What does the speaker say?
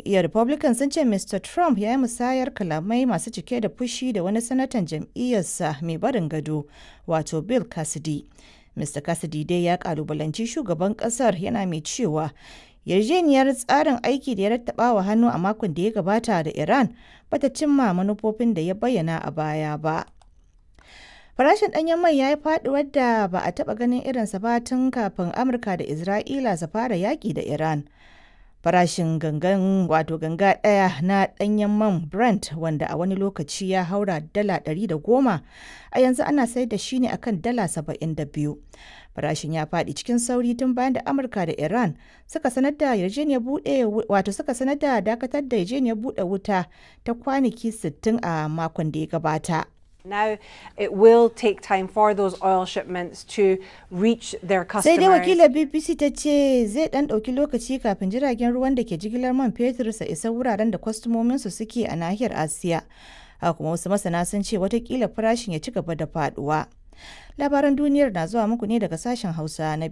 jam'iyyar Republican sun ce Mr. Trump ya yi musayar kalamai masu cike da fushi da wani sanatan jam'iyyarsa mai barin gado, wato Bill Cassidy. Mr. Cassidy dai ya kalubalanci shugaban kasar yana mai cewa yarjejeniyar tsarin aiki da ya rattaba wa hannu a makon da ya gabata da Iran bata cimma manufofin da ya bayyana a baya ba. Farashin ɗanyen mai ya yi faɗuwar da ba a taɓa ganin irinsa ba tun kafin Amurka da Isra'ila su fara yaƙi da Iran. Farashin gangan wato ganga ɗaya na ɗanyen man Brent wanda a wani lokaci ya haura dala ɗari da goma a yanzu ana sayar da shi ne akan dala saba'in da biyu. Farashin ya faɗi cikin sauri tun bayan da Amurka da Iran suka sanar da yarjejeniyar buɗe wato suka sanar da dakatar da yarjejeniyar buɗe wuta ta kwanaki 60 a makon da ya gabata. Now it will take time for those oil shipments to reach their Sai dai customers. wakilar BBC ta ce zai ɗan ɗauki lokaci kafin jiragen ruwan da ke jigilar man fetur su isa wuraren da kwastomominsu suke a nahiyar Asiya. Haka kuma wasu masana sun ce watakila farashin ya ci gaba da faɗuwa. Labaran duniyar na zuwa muku ne daga sashen Hausa na